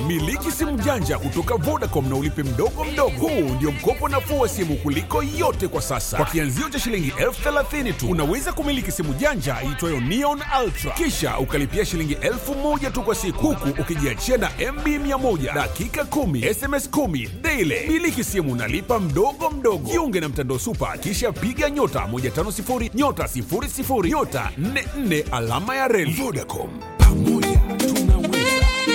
Miliki simu janja kutoka Vodacom na ulipe mdogo mdogo. Huu ndio mkopo nafuu wa simu kuliko yote kwa sasa. Kwa kianzio cha shilingi elfu thelathini tu unaweza kumiliki simu janja iitwayo Neon Ultra, kisha ukalipia shilingi elfu moja tu kwa siku, huku ukijiachia na MB 100 dakika 10 SMS 10 daily. Miliki simu nalipa mdogo mdogo. Jiunge na mtandao Super, kisha piga nyota 150 nyota 00 nyota 44 alama ya reli. Vodacom, pamoja tunaweza.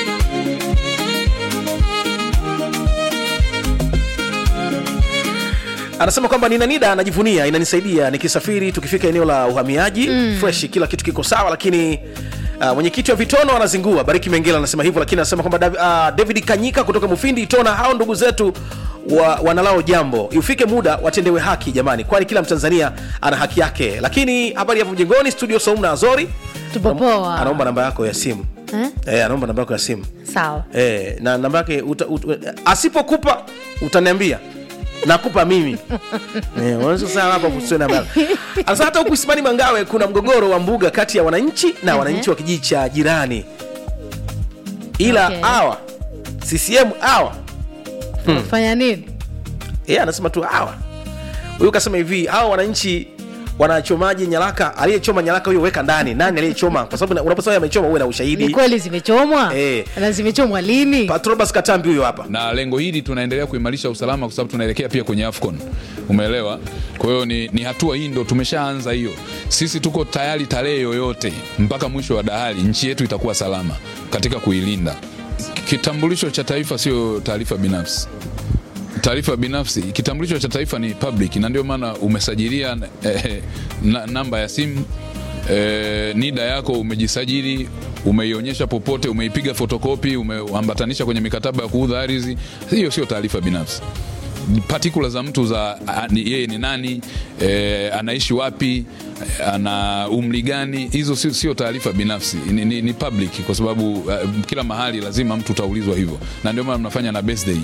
anasema kwamba nina nida anajivunia inanisaidia nikisafiri tukifika eneo la uhamiaji mm. fresh kila kitu kiko sawa lakini Uh, mwenyekiti wa vitono anazingua bariki mengela anasema hivyo lakini anasema kwamba Dav- uh, david kanyika kutoka mufindi itona hao ndugu zetu wa, wanalao jambo ifike muda watendewe haki jamani kwani kila mtanzania ana haki yake lakini habari hapo mjengoni studio saumu na azori Tupo poa. anaomba namba yako ya simu Eh? eh, anaomba namba yako ya simu sawa eh, na namba yake uta, uta, asipokupa utaniambia nakupa mimi Eh, unaweza sana hapa kusiwe namba yako. Anasema hata huku Isimani Mangawe kuna mgogoro wa mbuga kati ya wananchi na wananchi wa kijiji cha jirani, ila Okay. hawa CCM hawa fanya nini yeye anasema tu hawa. Huyu kasema hivi, hawa wananchi wanachomaje nyaraka? Aliyechoma nyaraka huyo weka ndani, nani aliyechoma? Kwa sababu unaposema amechoma uwe na ni ushahidi. kweli zimechomwa Eh. na zimechomwa lini Patrobas Katambi huyo hapa. na lengo hili tunaendelea kuimarisha usalama kwa sababu tunaelekea pia kwenye AFCON. Umeelewa? Kwa hiyo ni, ni hatua hii ndo tumeshaanza hiyo. Sisi tuko tayari tarehe yoyote mpaka mwisho wa dahali, nchi yetu itakuwa salama katika kuilinda. Kitambulisho cha taifa sio taarifa binafsi. Taarifa binafsi, kitambulisho cha taifa ni public, na ndio maana umesajilia eh, na, namba ya simu eh, NIDA yako umejisajili, umeionyesha popote, umeipiga fotokopi, umeambatanisha kwenye mikataba ya kuudha ardhi. Hiyo sio taarifa binafsi particular za mtu za a- ni- yeye ni nani e, anaishi wapi e, ana umri gani hizo sio, sio taarifa binafsi ni, ni, ni public kwa sababu uh, kila mahali lazima mtu utaulizwa hivyo na ndio maana mnafanya na birthday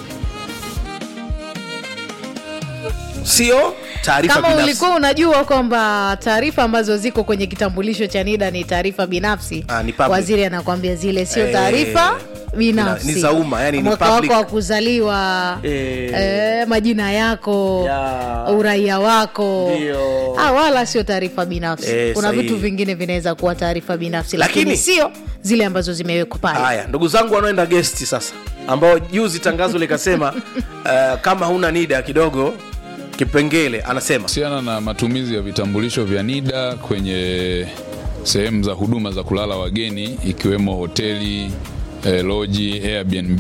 Sio taarifa kama binafsi. ulikuwa unajua kwamba taarifa ambazo ziko kwenye kitambulisho cha nida ni taarifa binafsi Ah, ni public. waziri anakwambia zile sio Eh, taarifa binafsi ni za umma, yani ni mwaka public. wako wa kuzaliwa Eh. eh, majina yako Ya. uraia wako Ndio. ah, wala sio taarifa binafsi Eh, kuna sahihi. vitu vingine vinaweza kuwa taarifa binafsi Lakini- lakini sio zile ambazo zimewekwa pale Haya, ndugu zangu wanaoenda gesti sasa, ambao juzi tangazo likasema uh, kama huna nida kidogo kipengele, anasema kuhusiana na matumizi ya vitambulisho vya NIDA kwenye sehemu za huduma za kulala wageni ikiwemo hoteli, eh, loji, Airbnb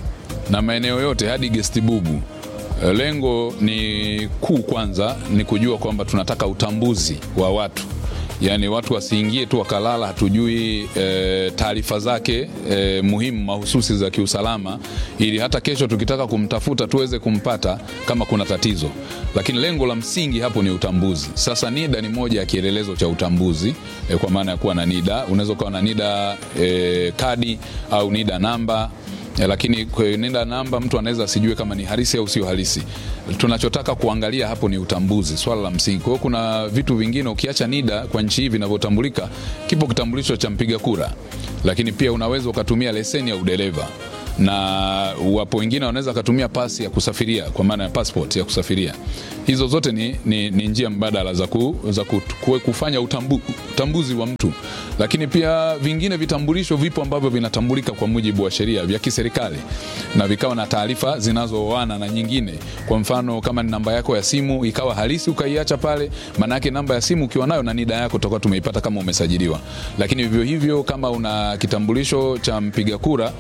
na maeneo yote hadi gesti bubu. Eh, Lengo ni kuu, kwanza ni kujua kwamba tunataka utambuzi wa watu yaani watu wasiingie tu wakalala, hatujui e, taarifa zake e, muhimu mahususi za kiusalama, ili hata kesho tukitaka kumtafuta tuweze kumpata kama kuna tatizo. Lakini lengo la msingi hapo ni utambuzi. Sasa NIDA ni moja ya kielelezo cha utambuzi e, kwa maana ya kuwa na NIDA. Unaweza ukawa na NIDA e, kadi au NIDA namba Eh, lakini kwenye nenda namba mtu anaweza asijue kama ni halisi au sio halisi. Tunachotaka kuangalia hapo ni utambuzi, swala la msingi. Kwa hiyo kuna vitu vingine ukiacha NIDA kwa nchi hii vinavyotambulika, kipo kitambulisho cha mpiga kura, lakini pia unaweza ukatumia leseni ya udereva na wapo wengine wanaweza wakatumia pasi ya kusafiria kwa maana ya passport ya kusafiria. Hizo zote ni, ni, ni njia mbadala za, ku, za ku, ku, kufanya utambu, utambuzi wa mtu, lakini pia vingine vitambulisho vipo ambavyo vinatambulika kwa mujibu wa sheria vya kiserikali na vikawa na taarifa zinazooana na nyingine. Kwa mfano kama ni namba yako ya simu ikawa halisi ukaiacha pale, maana yake namba ya simu ukiwa nayo na NIDA yako tutakuwa tumeipata kama umesajiliwa. Lakini vivyo hivyo kama una kitambulisho cha mpiga kura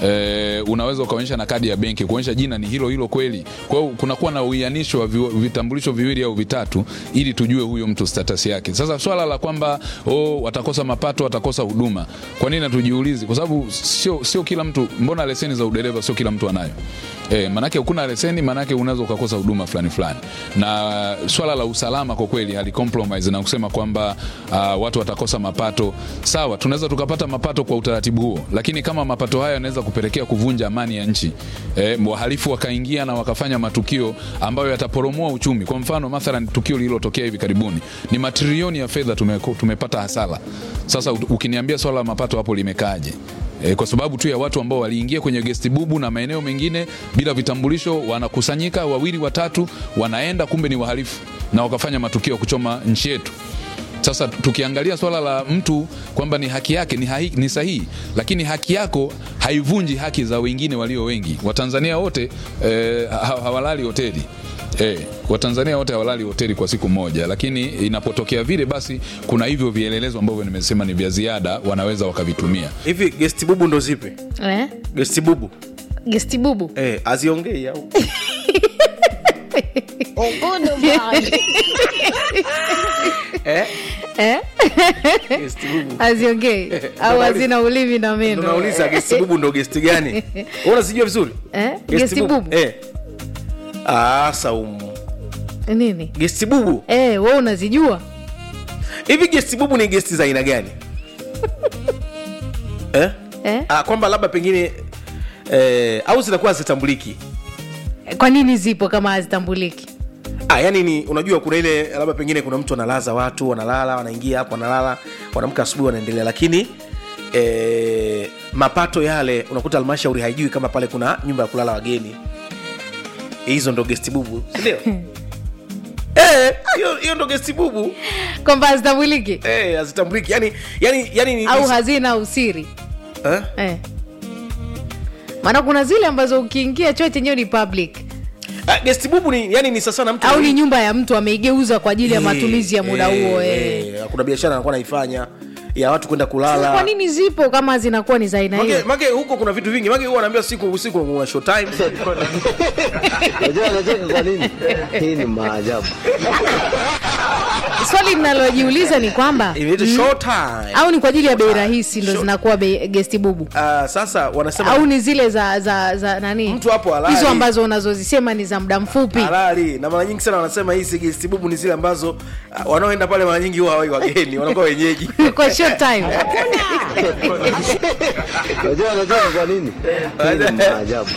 eh, unaweza ukaonyesha na kadi ya benki kuonyesha jina ni hilo hilo kweli. Kwa hiyo kunakuwa na uianisho wa vi- vitambulisho viwili au vitatu ili tujue huyo mtu status yake. Sasa swala la kwamba oh, watakosa mapato, watakosa huduma, kwa nini hatujiulizi? Kwa sababu sio sio kila mtu, mbona leseni za udereva sio kila mtu anayo E, manake ukuna leseni manake unaweza ukakosa huduma fulani fulani, na swala la usalama kwa kweli hali compromise na kusema kwamba uh, watu watakosa mapato. Sawa, tunaweza tukapata mapato kwa utaratibu huo, lakini kama mapato hayo yanaweza kupelekea kuvunja amani ya nchi e, wahalifu wakaingia na wakafanya matukio ambayo yataporomoa uchumi. Kwa mfano mathalan, tukio lililotokea hivi karibuni ni matrilioni ya fedha tume, tumepata hasara. Sasa ukiniambia swala la mapato hapo limekaaje? E, kwa sababu tu ya watu ambao waliingia kwenye gesti bubu na maeneo mengine bila vitambulisho, wanakusanyika wawili watatu, wanaenda kumbe ni wahalifu na wakafanya matukio ya kuchoma nchi yetu. Sasa tukiangalia swala la mtu kwamba ni haki yake ni, hai, ni sahihi, lakini haki yako haivunji haki za wengine walio wengi. Watanzania wote eh, ha- hawalali hoteli eh, Watanzania wote hawalali hoteli kwa siku moja, lakini inapotokea vile, basi kuna hivyo vielelezo ambavyo nimesema ni vya ziada, wanaweza wakavitumia. hivi gesti bubu ndo zipi eh? gesti bubu gesti bubu eh, aziongei au eh? eh? gesti bubu aziongei au Ndo hazina ulimi na Ndo meno nauliza gesti bubu ndo gesti gani Wewe unazijua vizuri Eh? Gesti bubu? eh. ah, saumu nini gesti bubu eh, we unazijua hivi gesti bubu ni gesti za aina gani eh? eh? ah, kwamba labda pengine eh, au zinakuwa hazitambuliki kwa nini zipo kama hazitambuliki ah, yani ni unajua kuna ile labda pengine kuna mtu analaza watu wanalala wanaingia hapo wanalala wanamka asubuhi wanaendelea lakini eh, mapato yale unakuta halmashauri haijui kama pale kuna nyumba ya kulala wageni hizo ndo gesti bubu sindio Eh, hiyo hiyo ndo gesti bubu kwamba hazitambuliki Eh, hazitambuliki yani, yani, yani ni- au hazina usiri eh? eh. maana kuna zile ambazo ukiingia choo chenyewe ni public Ah, gesti bubu ni yani ni sasa na mtu au ni nyumba ya mtu ameigeuza kwa ajili ya Eh, matumizi ya muda eh, huo eh. eh, kuna biashara anakuwa naifanya ya watu kwenda Sasa kulala kwa nini zipo kama zinakuwa ni za aina Mage, hiyo mage huko kuna vitu vingi mage huwa anaambia siku usiku kuna show time Unajua anacheka kwa nini? Hii ni maajabu. swali linalojiuliza ni kwamba inaitwa show time au ni kwa ajili ya bei rahisi ndo Sure. zinakuwa bei- gesti bubu Ah, sasa wanasema au ni zile za za za nani Mtu hapo halali. hizo ambazo unazozisema ni za muda mfupi halali na mara nyingi sana wanasema hizi gesti bubu ni zile ambazo ah, wanaoenda pale mara nyingi huwa hawai wageni wanakuwa wenyeji kwa short time Unajua anacheka kwa nini? Hii ni maajabu.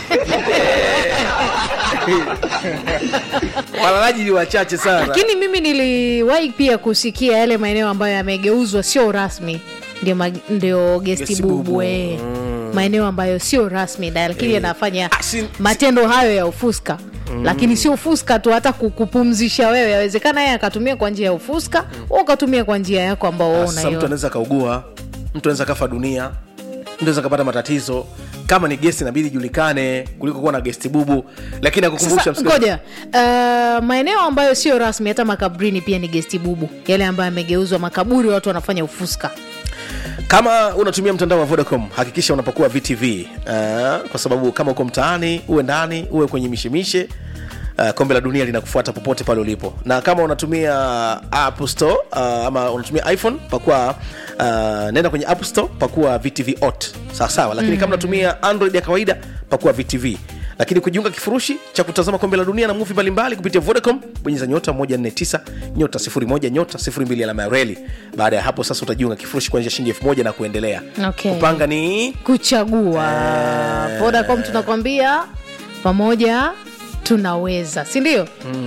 walalaji ni wachache sana lakini mimi niliwahi pia kusikia yale maeneo ambayo yamegeuzwa sio rasmi ndio, mag- ndio gesti Gesti bubu bubu. eh. maeneo ambayo sio rasmi na lakini yanafanya Ah, si- matendo hayo ya ufuska lakini sio ufuska tu hata kukupumzisha wewe yawezekana yeye akatumia kwa njia ya ufuska au ukatumia kwa njia yako ambao wewe sasa mtu unaiona anaweza kaugua mtu anaweza kafa dunia mtu anaweza kapata matatizo kama ni gesti inabidi ijulikane kuliko kuwa na gesti bubu lakini akukumbusha sasa ngoja uh, maeneo ambayo sio rasmi hata makabrini pia ni gesti bubu yale ambayo yamegeuzwa makaburi watu wanafanya ufuska kama unatumia mtandao wa vodacom hakikisha unapakua vtv uh, kwa sababu kama uko mtaani uwe ndani uwe kwenye mishemishe Uh, kombe la dunia linakufuata popote pale ulipo na kama unatumia app store uh, ama unatumia iphone pakua uh, nenda kwenye app store pakua vtv ot sawasawa lakini mm. kama unatumia android ya kawaida pakua vtv lakini kujiunga kifurushi cha kutazama kombe la dunia na muvi mbalimbali kupitia vodacom bonyeza nyota 149 nyota 01 nyota 02 alama ya reli baada ya hapo sasa utajiunga kifurushi kuanzia shilingi 1000 na kuendelea Okay. kupanga ni kuchagua vodacom tunakwambia pamoja tunaweza sindio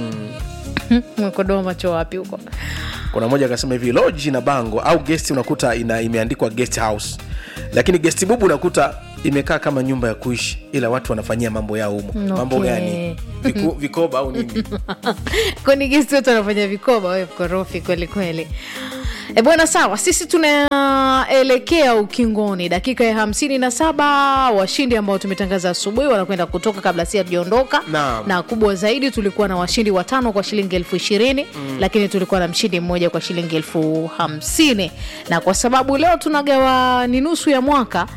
mwekodoa macho wapi huko kuna mmoja akasema hivi loji na bango au gesti unakuta ina imeandikwa guest house lakini gesti bubu unakuta imekaa kama nyumba ya kuishi ila watu wanafanyia mambo yao humo Okay. mambo gani Viku, vikoba au nini kwani gesti wote wanafanya vikoba we mkorofi kweli kweli e bwana sawa sisi tunaelekea ukingoni dakika ya hamsini na saba washindi ambao tumetangaza asubuhi wanakwenda kutoka kabla si hatujaondoka Naam. na kubwa zaidi tulikuwa na washindi watano kwa shilingi elfu ishirini mm. lakini tulikuwa na mshindi mmoja kwa shilingi elfu hamsini na kwa sababu leo tunagawa ni nusu ya mwaka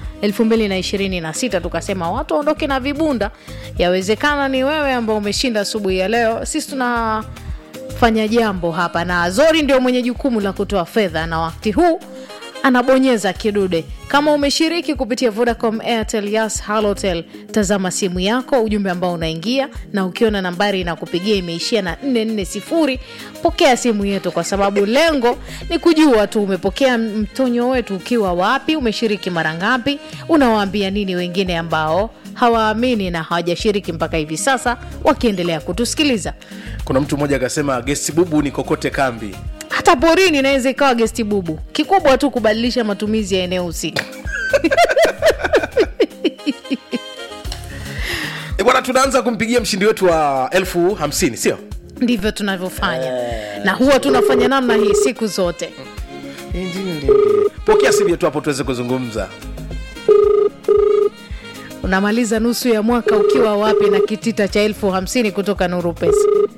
226 tukasema watu waondoke na vibunda yawezekana ni wewe ambao umeshinda asubuhi ya leo sisi tuna fanya jambo hapa na zori ndio mwenye jukumu la kutoa fedha na wakati huu anabonyeza kidude kama umeshiriki kupitia vodacom airtel yas halotel tazama simu yako ujumbe ambao unaingia na ukiona nambari inakupigia imeishia na 440 pokea simu yetu kwa sababu lengo ni kujua tu umepokea mtonyo wetu ukiwa wapi umeshiriki mara ngapi unawaambia nini wengine ambao hawaamini na hawajashiriki mpaka hivi sasa wakiendelea kutusikiliza kuna mtu mmoja akasema gesti bubu ni kokote kambi hata porini inaweza ikawa gesti bubu kikubwa tu kubadilisha matumizi ya eneo husika tunaanza kumpigia mshindi wetu wa elfu hamsini sio ndivyo tunavyofanya na huwa tunafanya namna hii siku zote pokea simu yetu hapo tuweze kuzungumza unamaliza nusu ya mwaka ukiwa wapi na kitita cha elfu hamsini kutoka nuru pesa